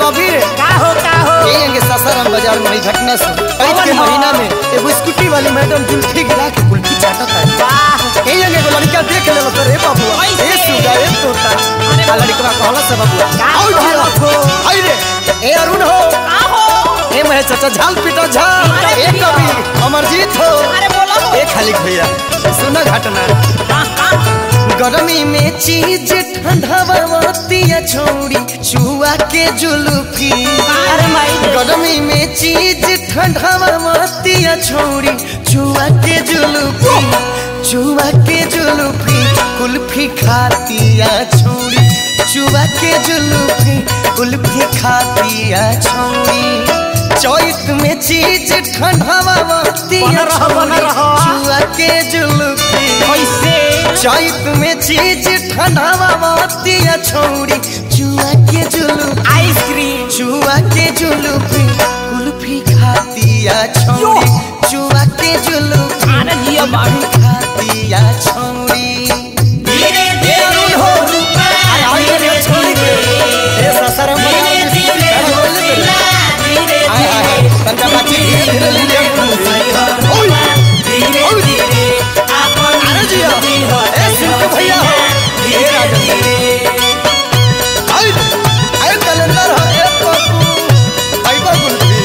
कभी का हो का हो ये सासाराम बाजार में ई घटना सुन ऐत के कौन हो? महीना में एगो स्कूटी वाली मैडम जुल्फी गिरा के कुल्फी चाटत है वाह ए एगो लड़का देख लेलो तो रे बाबू कैसे? ए सुगा ए तोता अरे आ लड़का कहला से बाबू का आओ कहलत हो? आई रे ए अरुण हो का हो ए महे चाचा झाल पीटो झाल अरे ए भैया। कवि अमरजीत हो अरे बोलो हो ए खाली भैया सुना घटना हाँ, हाँ। गर्मी में चीज ठंडा छोड़ी चुआ के जुल्फी अरे माई रे। गर्मी में चीज ठंडा छोड़ी चुआ के जुल्फी चुआ के जुल्फी कुल्फी खातिया छोड़ी चुआ के जुल्फी कुल्फी खातिया छोड़ी चौथ में चीज ठंडा बना रहो, बना रहो। चुआ के जुल्फी कैसे चैत में चीज ठंडावा छोड़ी चुआ के जुलूफी आइसक्रीम चुआ के जुलूफी कुल्फी खातिया छोड़ी चुआ के जुलूफी अरे जिया बाबू खातिया छोड़ी धीरे धीरे हो रूपा आइए रे छोड़ी के ए ससरम धीरे धीरे हो सिला धीरे आय आय आय तंजा बाची धीरे धीरे लीजिए ओए धीरे ओए। धीरे अपन अरे जिया ए सिंटू भैया हो ए राजा आई आई कैलेंडर हो ए पप्पू आई बा गुलफी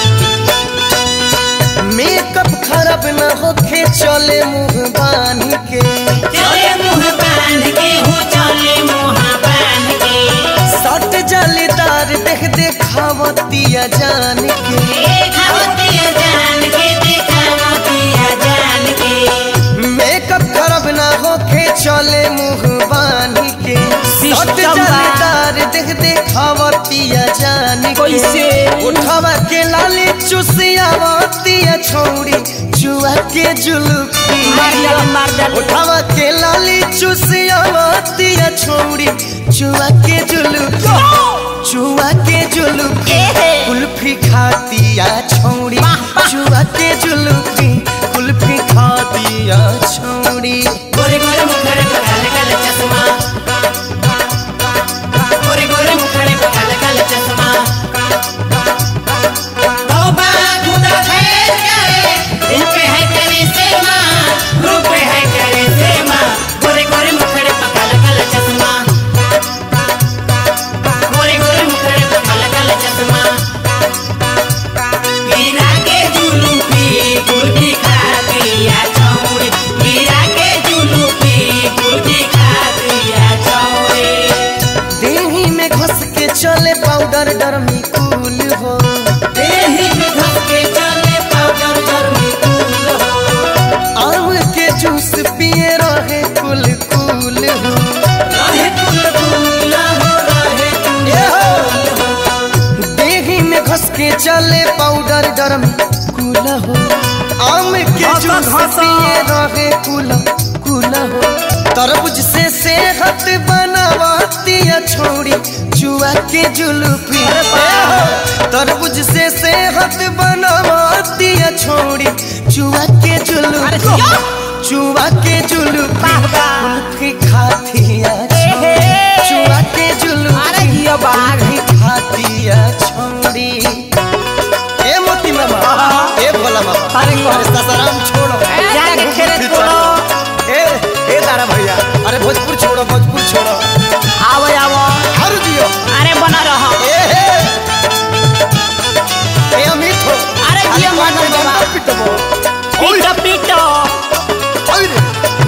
मेकअप खराब न होखे चले मुंह बांध के चले मुंह बांध के हो चले मुंह बांध के सट जालीदार देख देखावतिया जान के देखावतिया जान के देखावतिया जान के मेकअप खराब न होखे चले मुंह बांध के सट सिस्टम बा। जालीदार देख देखावतिया जान के कैसे? उठावा के लाली चुसियावतिया छोड़ी जुआ के जुल्फी मार डाल मार डाल उठावा के लाली चुसियावतिया छोड़ी जुआ के जुल्फी जुआ के जुल्फी एहे। कुल्फी खातिया छोड़ी वाह, वाह। जुआ के जुल्फी कुल्फी खातिया छोड़ी गोरे गोरे मुखड़े पे काले काले चश्मा गोरे गोरे मुखड़े पे काले काले चश्मा तौबा खुदा खैर करे रूप है तेरी सेमा रूप है तेरी सेमा गोरे गोरे मुखड़े पे काले काले चश्मा गोरे गोरे मुखड़े पे काले काले चश्मा गिरा के जुलूपी गुलकी खातिया छौड़ी गिरा के जुलूपी गुलकी खातिया छौड़ी देही में घस के चले पाउडर डरमी कूल हो देही में घस के चले पाउडर गर्मी कूल हो आम के जूस पिए रहे कुल कूल हो रहे कुल कूल हो रहे कुल ये हो। कूल हो देही में घस के चले पाउडर डरमी कूल हो आम के घसा, जूस घसा। पिए रहे कुल कूल हो तरबूज से सेहत बनावतिया छोड़ी जुआ के जुल्फी अरे बाप। तरबूज से सेहत बनावतिया छोड़ी जुआ के अरे जुल्फी जिया। जुआ के जुल्फी वाह, वाह। कुल्फी खातिया एहे। छोड़ी जुआ के अरे जुल्फी जिया बाघ। कुल्फी खातिया छोड़ी ए मोती मामा ए भोला मामा अरे कौन? अरे ससाराम छोड़ो जाके खेत छोड़ो। ए ए दारा भैया अरे भोजपुर छोड़ो भोजपुर छोड़ो आवो आवो हर जियो अरे बना रहो ए हे ए अमित हो अरे जियो अरे मत कौन बाबा। पिटबो ओए पीटो पीटो ओए रे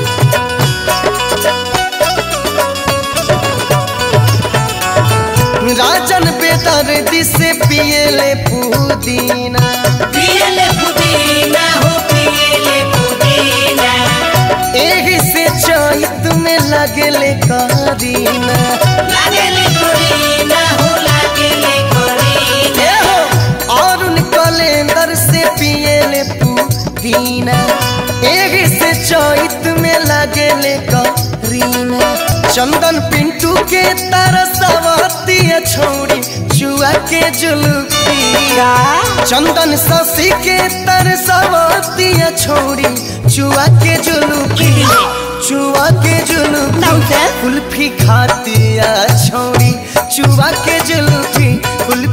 राजन बेदर्दी से पिएले पुदीना पियले पुदीना हो पियले पुदीना एही से चैत में लगेले करीना लागेले कोरीना हो लागेले कोरीना ए हो अरुण कैलेंडर से पिएले पुदीना एही से चैत में लगेले करीना चंदन पिंटू के तरसवतिया छोड़ी जुआ के जुल्फी चंदन शशि के तरसवतिया छोड़ी जुआ के जुल्फी जुआ के जुल्फी Nonsense. कुल्फी खातिया छोड़ी जुआ के जुल्फी कुल्फी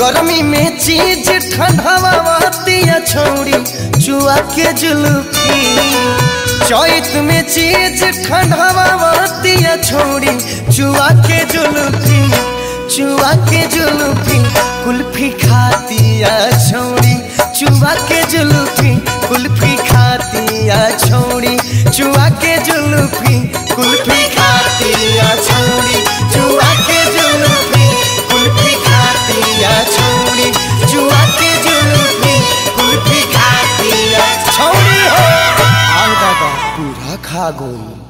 गर्मी में चीज ठंडावातिया छौड़ी चुआ के जुलूफी चैत में चीज ठंडावातिया छौड़ी चुआ के जुलूफी चुआ के जुलूफी कुल्फी खातिया छौड़ी चुआ के जुलूफी कुल्फी खातिया छौड़ी चुआ के जुलूफी कुल्फी खातिया छौड़ी चुआ के जुलूफी कुल्फी खातिया छौड़ी चुआ के जुलूफी कुल्फी खातिया छौड़ी हो आग दादा पूरा खा गोल